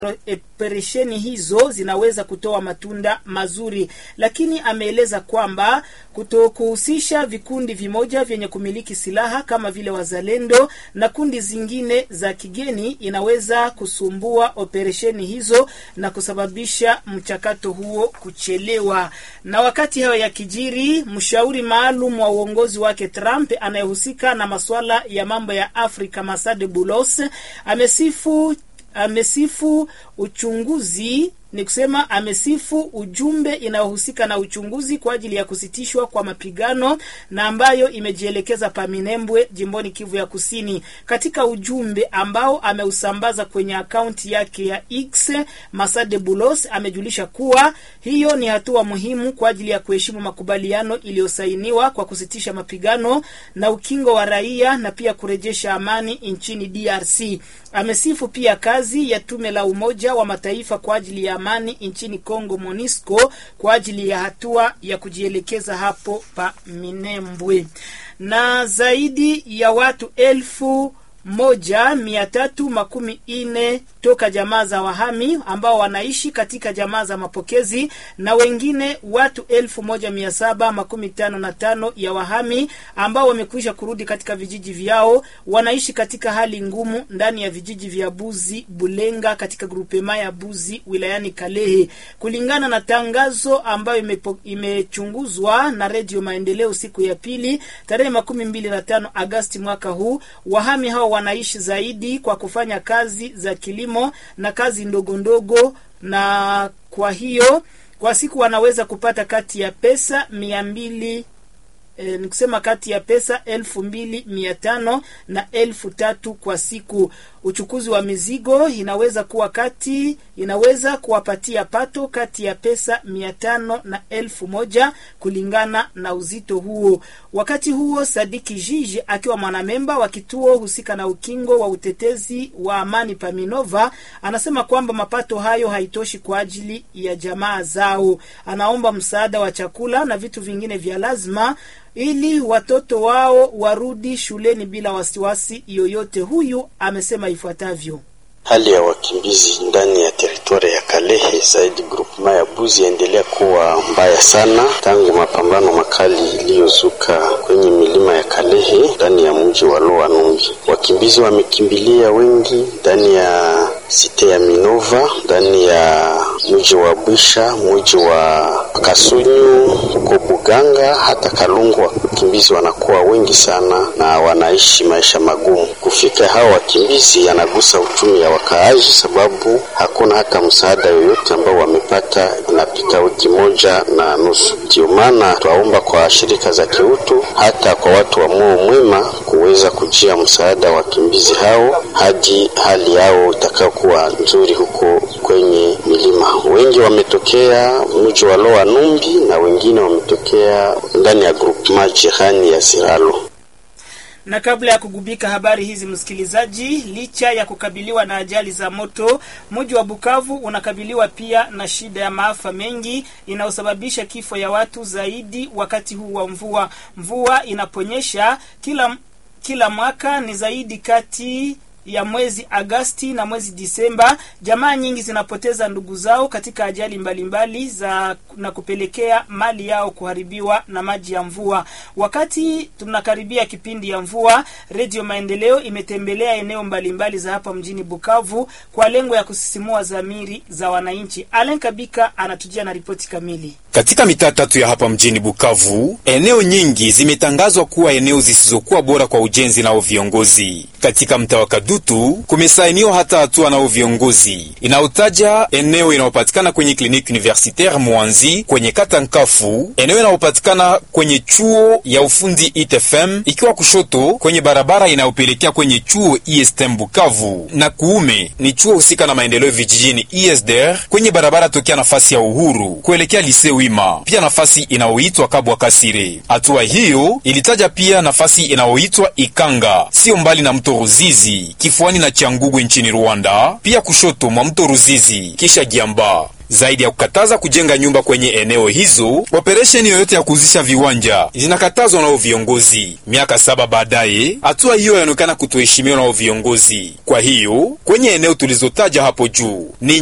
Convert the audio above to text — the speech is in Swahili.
operesheni hizo zinaweza kutoa matunda mazuri, lakini ameeleza kwamba kutokuhusisha vikundi vimoja vyenye kumiliki silaha kama vile wazalendo na kundi zingine za kigeni inaweza kusumbua operesheni hizo na kusababisha mchakato huo kuchelewa. Na wakati hayo yakijiri, mshauri maalum wa uongozi wake Trump anayehusika na masuala ya mambo ya Afrika Masade Bulos amesifu amesifu uchunguzi ni kusema amesifu ujumbe inayohusika na uchunguzi kwa ajili ya kusitishwa kwa mapigano na ambayo imejielekeza Paminembwe jimboni Kivu ya Kusini. Katika ujumbe ambao ameusambaza kwenye akaunti yake ya X, Masade Bulos amejulisha kuwa hiyo ni hatua muhimu kwa ajili ya kuheshimu makubaliano iliyosainiwa kwa kusitisha mapigano na ukingo wa raia na pia kurejesha amani nchini DRC. Amesifu pia kazi ya tume la Umoja wa Mataifa kwa ajili ya amani nchini Kongo MONUSCO kwa ajili ya hatua ya kujielekeza hapo pa Minembwe. Na zaidi ya watu elfu moja mia tatu makumi ine toka jamaa za wahami ambao wanaishi katika jamaa za mapokezi na wengine watu elfu moja mia saba makumi tano na tano ya wahami ambao wamekwisha kurudi katika vijiji vyao wanaishi katika hali ngumu ndani ya vijiji vya Buzi Bulenga katika grupema ya Buzi wilayani Kalehe, kulingana na tangazo ambayo imechunguzwa na Redio Maendeleo siku ya pili tarehe makumi mbili na tano Agasti mwaka huu. Wahami hao wanaishi zaidi kwa kufanya kazi za kilimo na kazi ndogo ndogo, na kwa hiyo kwa siku wanaweza kupata kati ya pesa mia mbili E, ni kusema kati ya pesa elfu mbili mia tano na elfu tatu kwa siku. Uchukuzi wa mizigo inaweza kuwa kati inaweza kuwapatia pato kati ya pesa mia tano na elfu moja kulingana na uzito huo. Wakati huo, Sadiki Jiji akiwa mwanamemba wa kituo husika na ukingo wa utetezi wa amani Paminova anasema kwamba mapato hayo haitoshi kwa ajili ya jamaa zao. Anaomba msaada wa chakula na vitu vingine vya lazima ili watoto wao warudi shuleni bila wasiwasi yoyote. Huyu amesema ifuatavyo: Hali ya wakimbizi ndani ya teritoria ya Kalehe zaidi grupema ya Buzi yaendelea kuwa mbaya sana tangu mapambano makali iliyozuka kwenye milima ya Kalehe ndani ya mji wa Loa Numbi. Wakimbizi wamekimbilia wengi ndani ya site ya Minova, ndani ya mji wa Bwisha, mji wa Kasunyu, huko Buganga, hata Kalungu. Wakimbizi wanakuwa wengi sana na wanaishi maisha magumu. Kufika hao wakimbizi yanagusa uchumi ya wakaaji, sababu hakuna hata msaada yoyote ambao wamepata. Inapita wiki moja na nusu. Ndio maana twaomba kwa shirika za kiutu, hata kwa watu wa moyo mwema kuweza kujia msaada wa wakimbizi hao hadi hali yao itakayokuwa nzuri huko kwenye milima. Wengi wametokea mji wa Loa Numbi na wengine wametokea ndani ya grupema jirani ya Siralo na kabla ya kugubika habari hizi, msikilizaji, licha ya kukabiliwa na ajali za moto, mji wa Bukavu unakabiliwa pia na shida ya maafa mengi inayosababisha kifo ya watu zaidi wakati huu wa mvua. Mvua inaponyesha kila kila mwaka ni zaidi kati ya mwezi Agasti na mwezi Disemba, jamaa nyingi zinapoteza ndugu zao katika ajali mbalimbali mbali za na kupelekea mali yao kuharibiwa na maji ya mvua. Wakati tunakaribia kipindi ya mvua, Redio Maendeleo imetembelea eneo mbalimbali mbali za hapa mjini Bukavu kwa lengo ya kusisimua dhamiri za wananchi. Alen Kabika anatujia na ripoti kamili. Katika mitaa tatu ya hapa mjini Bukavu, eneo nyingi zimetangazwa kuwa eneo zisizokuwa bora kwa ujenzi nao viongozi. Katika mtaa wa Kadutu kumesainiwa hata hatua nao viongozi inayotaja eneo inayopatikana kwenye kliniki universitaire Mwanzi kwenye kata Nkafu, eneo inayopatikana kwenye chuo ya ufundi ITFM ikiwa kushoto kwenye barabara inayopelekea kwenye chuo ISTM Bukavu, na kuume ni chuo husika na maendeleo vijijini ISDR kwenye barabara tokea nafasi ya Uhuru kuelekea Lise Wima, pia nafasi inayoitwa Kabwa Kasire. Hatua hiyo ilitaja pia nafasi inayoitwa Ikanga, sio mbali na mto Ruzizi kifuani na Changugu nchini Rwanda, pia kushoto mwa mto Ruzizi kisha Giamba. Zaidi ya kukataza kujenga nyumba kwenye eneo hizo, operesheni yoyote ya kuuzisha viwanja zinakatazwa nao viongozi. Miaka saba baadaye, hatua hiyo yaonekana kutoheshimiwa nao viongozi. Kwa hiyo kwenye eneo tulizotaja hapo juu ni